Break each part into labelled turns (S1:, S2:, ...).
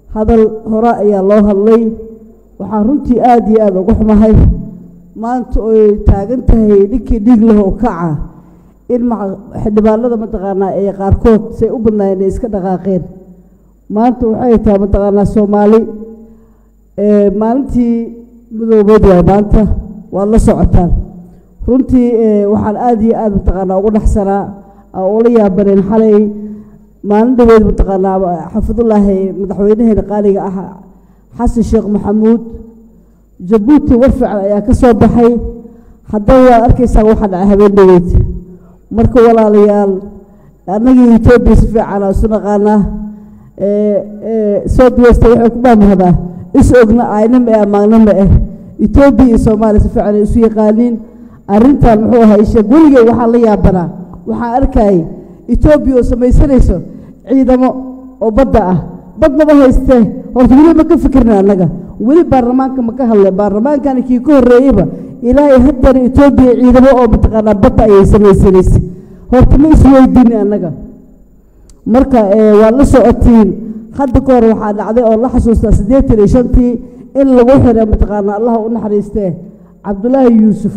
S1: hadal hore ayaa loo hadlay waxaan runtii aada iyo aada uga xumahay maanta oy taagan tahay ninkii dhiig leh oo kaca in xildhibaanada mataqaanaa ee qaarkood say u badnaayeen ay iska dhaqaaqeen maanta waxay tahay mataqaanaa soomaali maalintii midoobeed waay maanta waad la socotaan runtii waxaan aada iyo aada mataqaanaa ugu dhaxsanaa ula yaabaneen xalay maalin dhaweed mataqaanaa xafidullaahi madaxweynaheena qaaliga ah xasan sheekh maxamuud jabuuti war fiican ayaa ka soo baxay haddaba waad arkaysaa waxaa dhacay habeen dhaweyd marka walaalayaal annagii etoobiya si fiicana isu naqaanaa south west waxay ku maamahdaa is ogna ayna ma eh amaagna ma eh etoobiya iyo soomaaliya si fiican ay isu yaqaaniin arrintan muxuu ahaa isheeg weligey waxaa la yaabanaa waxaan arkayay etoobiya oo samaysanayso ciidamo oo badda ah bad maba haystee horta weli ma ka fikirna annaga weli baarlamaanka ma ka hadlay baarlamaankani kii ka horreeyeyba ilaahay haddana etoobiya ciidamo oo mataqaanaa badda ayay samaysanaysa horta ma isweydiini annaga marka waad la socotiin hadda ka hor waxaa dhacday oo la xasuustaa siddeetan iyo shantii in lagu xiray mataqaanaa allaha u naxariistee cabdulaahi yuusuf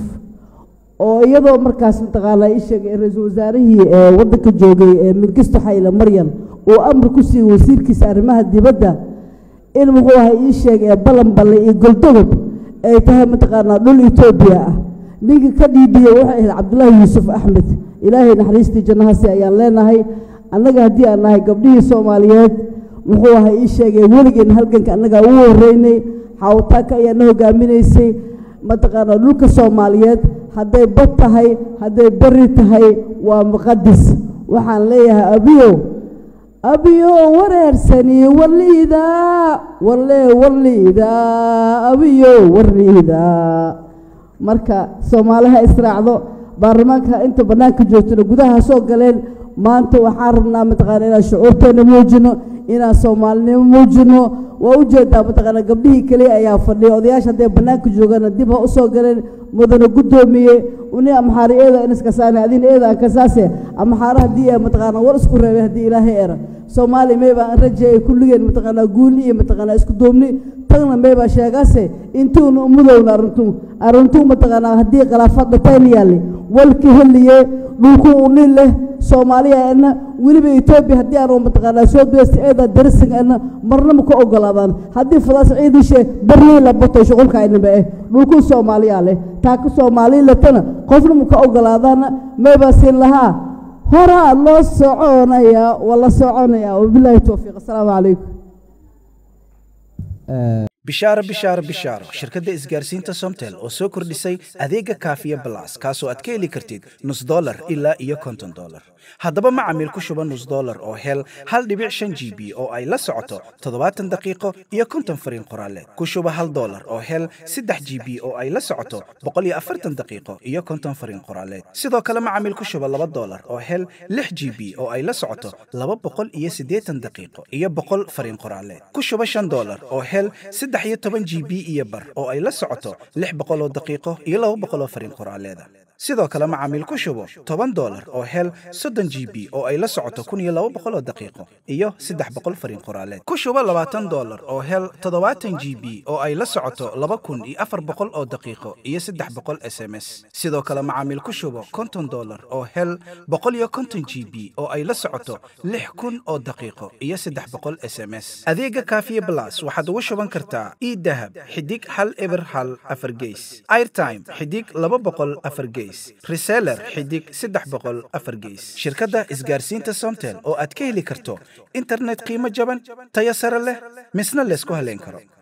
S1: oo iyadoo markaas mataqaanaa ii sheegay ra-iisul wasaarihii waddanka joogay mingisto xayle maryan uu amri ku siiyey wasiirkiisa arrimaha dibadda in muxuu ahaa ii sheegay balanballe iyo goldogob ay tahay mataqaanaa dhul etoobiya ah ninkii ka dhiidhiyey waxay ahayd cabdulaahi yuusuf axmed ilaahay naxariistii jannahaasi ayaan leenahay annaga haddii aan nahay gabdhihii soomaaliyeed muxuu ahaa ii sheegay weligeen halganka annagaa ugu horreynay xaawataaka ayaa na hogaaminaysay mataqaanaa dhulka soomaaliyeed hadday bad tahay hadday beri tahay waa muqadis waxaan leeyahay abiyow abiyo wareersani warliidaa warle warliidaa abiyo warliidaa marka soomaaliha israacdo baarlamaanka inta bannaanka joogtona gudaha soo galeen maanta waxaan rabnaa mataqaana inaan shucuurteena muujino inaan soomaalinimo muujino waa ujeedaa mataqaana gabdhihii keliya ayaa fadhiya odayaasha hadday bannaanka joogana dib ha usoo galeen mudana guddoomiye uni amxaari eeda inaskasaane adin eeda aan kasaase amxaara haddii ee mataqaana war isku reebay haddii ilaahay era soomaaliya meybaa aan rajeeyay kulligeen mataqaanaa guuli iyo mataqaanaa isku duubni tagna meybaa sheegaase intuuna umudowna arrintu arrintu mataqaanaa haddii khilaafaad dhatayn yaalli walka heliye dhulku uni leh soomaaliya ena weliba etoobiya haddii aanu mataqaanaa soo duweysta eeda darisin ena marna ma ka ogolaadaan haddii fadaas ciidishe barley la bato shuqulka aynaba eh dhulku soomaaliya leh taa ka soomaaliya letana qofna ma ka ogolaadaana meybaa siin lahaa horaa loo soconaya waa la soconaya wabilaahi towfiiq assalaamu calaykum
S2: bishaaro bishaaro bishaaro shirkadda isgaarsiinta somtel oo soo kordhisay adeega kaafiya balas kaasoo aad ka heli kartid nus dolar ilaa iyo konton dolar haddaba macamiil ku shuba nus dolar oo hel hal dhibic shan g b oo ay la socoto toddobaatan daqiiqo iyo konton fariin qoraaleed ku shuba hal dolar oo hel saddex g b oo ay la socoto boqol iyo afartan daqiiqo iyo konton fariin qoraaleed sidoo kale macamiil ku shuba laba dolar oo hel lix g b oo ay la socoto laba boqol iyo siddeetan daqiiqo iyo boqol fariin qoraaleed ku shuba shan dolar oo hel saddex iyo toban g b iyo bar oo ay la socoto lix boqol oo daqiiqo iyo laba boqol oo fariin qoraaleeda sidoo kale macaamiil ku shubo toban dolar oo hel soddon g b oo ay la socoto kun iyo laba boqol oo daqiiqo iyo saddex boqol fariin qoraaleed ku shubo labaatan dolar oo hel toddobaatan g b oo ay la socoto laba kun iyo afar boqol oo daqiiqo iyo saddex boqol s m s sidoo kale macaamiil ku shubo konton dolar oo hel boqol iyo konton g b oo ay la socoto lix kun oo daqiiqo iyo saddex boqol s m s adeega kaafiye blas waxaad ugu shuban kartaa idahab xidig hal eber hal afar geys airtime xidig laba boqol afar geys reseller xidig saddex boqol afar geys shirkadda isgaarsiinta somtel oo aad ka heli karto internet qiimo jaban tayo sare leh misna laysku haleyn karo